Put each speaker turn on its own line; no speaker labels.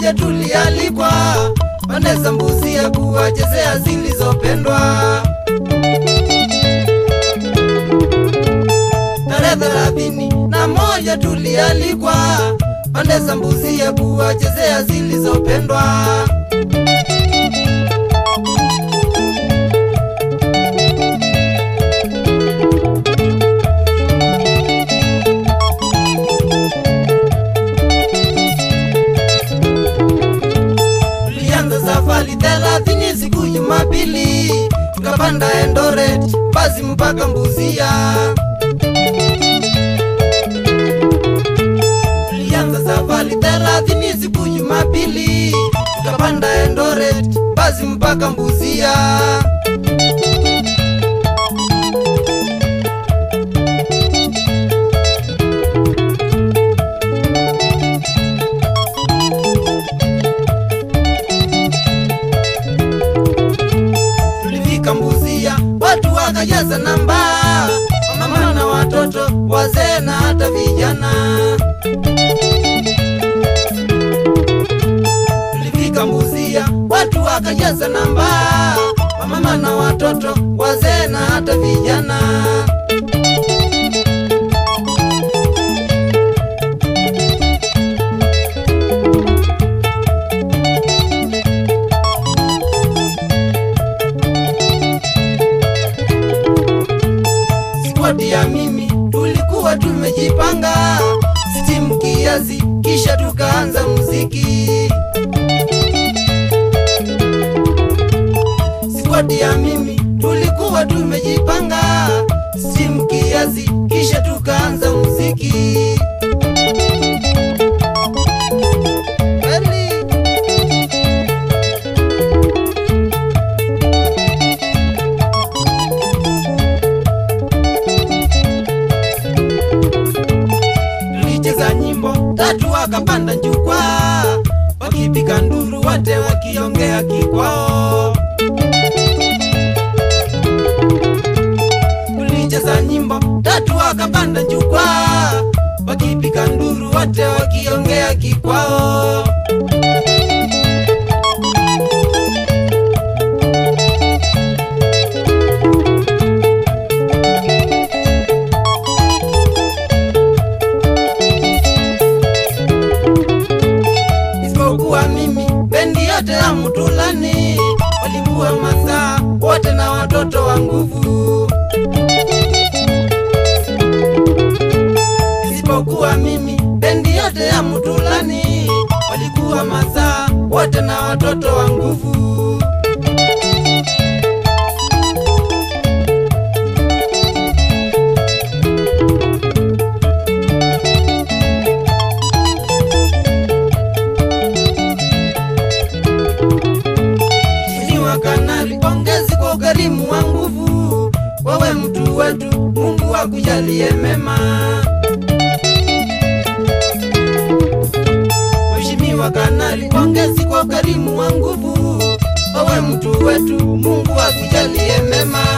moja tulialikwa pande za mbuzi ya kuwachezea zilizopendwa. Tarehe thelathini na moja tulialikwa pande za mbuzi ya kuwachezea zilizopendwa. Tulianza safari thelathini siku Jumapili, tukapanda Eldoret basi mpaka Mbuzia. Tulianza safari thelathini siku Jumapili, tukapanda Eldoret basi mpaka Mbuzia. Tulifika Mbuzia, watu wakajaza namba, mama na watoto, wazee na hata vijana. Tulifika Mbuzia, watu wakajaza namba, mama na watoto, wazee na hata vijana. Squad ya mimi tulikuwa tumejipanga stimu kiasi, kisha tukaanza muziki. Squad ya mimi tulikuwa tumejipanga stimu kiasi, kisha tukaanza muziki. Kweli. tulicheza nyimbo tatu wakapanda jukwaa wakipiga nduru wote wakiongea kikwao tulicheza nyimbo tatu wakapanda jukwaa wakipiga nduru wote wakiongea kikwao isipokuwa mimi bendi yote ya Mtulani walikuwa mazaa wote na watoto wa nguvu. Isipokuwa mimi bendi yote ya Mtulani walikuwa mazaa wote na watoto wa nguvu. Mheshimiwa Kanali, pongezi kwa ukarimu wa nguvu. Wewe mtu wetu, Mungu akujalie mema. Mheshimiwa Kanali, pongezi kwa ukarimu wa nguvu. Wewe mtu wetu, Mungu akujalie mema.